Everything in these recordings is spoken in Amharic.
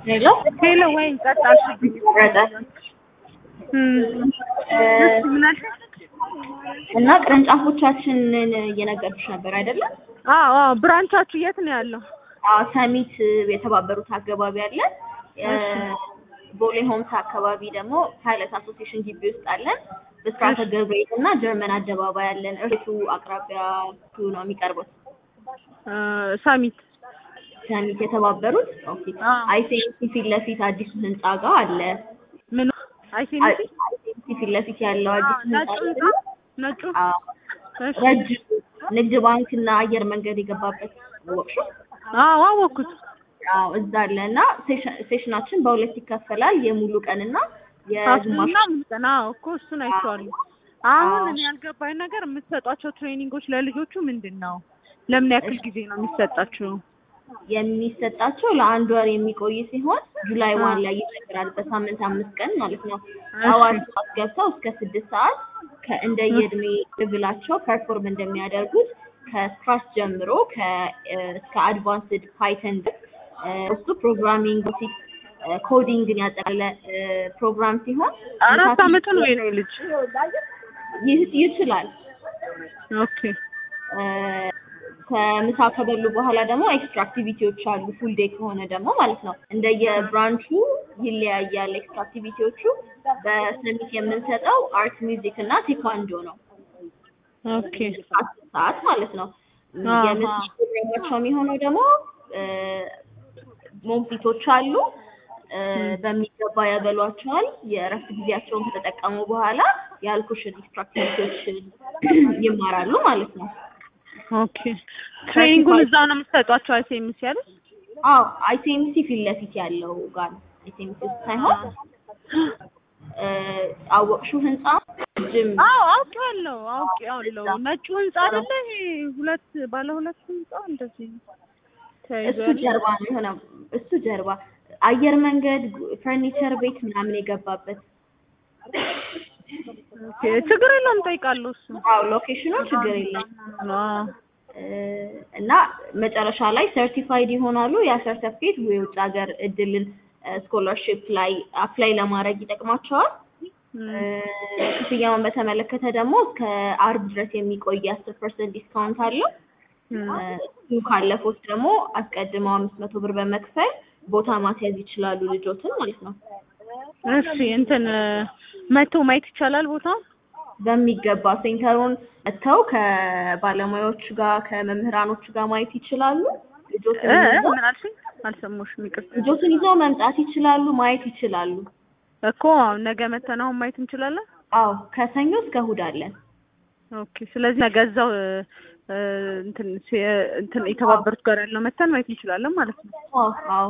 ሄሎ ሄሎ ወይ ቀጣልሽብኝ። ረጠ ምን አልሽ? እና ቅርንጫፎቻችንን እየነገርኩሽ ነበር አይደለም? አዎ አዎ። ብራንቻችሁ የት ነው ያለው? አዎ ሰሚት የተባበሩት አካባቢ አለ። ቦሌ ሆምስ አካባቢ ደግሞ ፓይለት አሶሲዬሽን ግቢ ውስጥ አለን። ብስራተ ገብርኤል እና ጀርመን አደባባይ አለን። እርሱ አቅራቢያ ነው የሚቀርቡት። ሳሚት ሰሚት የተባበሩት ኦኬ። አዎ። አይሴንቲ ፊት ለፊት አዲሱ ህንጻ ጋር አለ። ምን አይሴንቲ አይሴንቲ ፊት ለፊት ያለው አዲሱ ህንጻ ነጩ አለ። ህንጻ? ነጩ አዎ እሺ። ረጅም ንግድ ባንክ እና አየር መንገድ የገባበት ወቅሹ አዎ አወኩት። አዎ እዛ አለ እና ሴሽን- ሴሽናችን በሁለት ይከፈላል። የሙሉ ቀን እና የግማሽ ሀፍና ምልጠና እኮ እሱን አይቼዋለሁ። አሁን እኔ ያልገባኝ ነገር የምትሰጧቸው ትሬኒንጎች ለልጆቹ ምንድን ነው? ለምን ያክል ጊዜ ነው የሚሰጣቸው? የሚሰጣቸው ለአንድ ወር የሚቆይ ሲሆን ጁላይ ዋን ላይ ይጀምራል። በሳምንት አምስት ቀን ማለት ነው። ጠዋት ሰዓት ገብተው እስከ ስድስት ሰዓት ከእንደየእድሜ ብላቸው ፐርፎርም እንደሚያደርጉት ከስክራች ጀምሮ ከ- እስከ አድቫንስድ ፓይተን ድረስ እ፣ እሱ ፕሮግራሚንግ ፊክ ኮዲንግን ያጠቃለለ እ፣ ፕሮግራም ሲሆን አራት አመቱ ነው የኔ ልጅ። ይህ- ይችላል ኦኬ እ፣ ከምሳ ከበሉ በኋላ ደግሞ ኤክስትራ አክቲቪቲዎች አሉ። ፉል ዴይ ከሆነ ደግሞ ማለት ነው። እንደየብራንቹ ይለያያል ኤክስትራ አክቲቪቲዎቹ። በሰሚት የምንሰጠው አርት፣ ሚውዚክ እና ቴኳንዶ ነው። ኦኬ አስር ሰዓት ማለት ነው። አሃ። የምሳ ፕሮግራማቸው የሚሆነው ደግሞ እ፣ ሞግዚቶች አሉ እ፣ በሚገባ ያበሏቸዋል። የእረፍት ጊዜያቸውን ከተጠቀሙ በኋላ ያልኩሽን ኤክስትራ አክቲቪቲዎች ይማራሉ ማለት ነው። ኦኬ ትሬኒንጉን እዛው ነው የምትሰጧቸው? አይሴምስ ያለ አዎ አይሲኤምሲ ፊት ለፊት ያለው ጋር ነው። አይሲኤምሲ ውስጥ ሳይሆን እ፣ አወቅሽው ህንጻ ጅም አዎ አውቄዋለሁ አውቄዋለሁ። ነጩ ህንጻ አይደለ ይሄ ሁለት ባለ ሁለት ህንጻ እንደዚህ ተያይዞ እሱ ያለ? ጀርባ ነው የሆነ እሱ ጀርባ አየር መንገድ ፈርኒቸር ቤት ምናምን የገባበት ኦኬ ችግር የለውም ጠይቃለሁ። እሱ አዎ ሎኬሽኑ ችግር የለም አዎ እ፣ እና መጨረሻ ላይ ሰርቲፋይድ ይሆናሉ። ያ ሰርተፊኬት የውጭ ሀገር እድልን ስኮላርሽፕ ላይ አፕላይ ለማድረግ ይጠቅማቸዋል። እ፣ ክፍያውን በተመለከተ ደግሞ እስከ አርብ ድረስ የሚቆይ አስር ፐርሰንት ዲስካውንት አለው። እሱ ካለፉት ደግሞ አስቀድመው አምስት መቶ ብር በመክፈል ቦታ ማስያዝ ይችላሉ ልጆትን ማለት ነው። እሺ እንትን መቶ ማየት ይቻላል ቦታው? በሚገባ ሴንተሩን መጥተው ከባለሙያዎች ጋር ከመምህራኖች ጋር ማየት ይችላሉ። ልጆትን እ ይዘው ምን አልሽኝ? አልሰማሁሽም፣ ይቅርታ። ልጆትን ይዘው መምጣት ይችላሉ፣ ማየት ይችላሉ። እኮ አሁን ነገ መተን አሁን ማየት እንችላለን። አዎ ከሰኞ እስከ እሑድ አለን። ኦኬ ስለዚህ ነገ እዛው እ፣ እ፣ እንትን ሲ- እንትን የተባበሩት ጋር ያለው መተን ማየት እንችላለን ማለት ነው። አዎ አዎ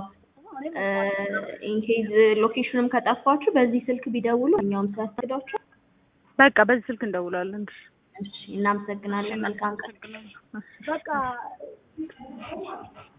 ኢንኬዝ ሎኬሽኑም ከጠፋችሁ በዚህ ስልክ ቢደውሉ እኛውም ሲያስገዳችሁ። በቃ በዚህ ስልክ እንደውላለን። እሺ እናመሰግናለን። መልካም ቀን። በቃ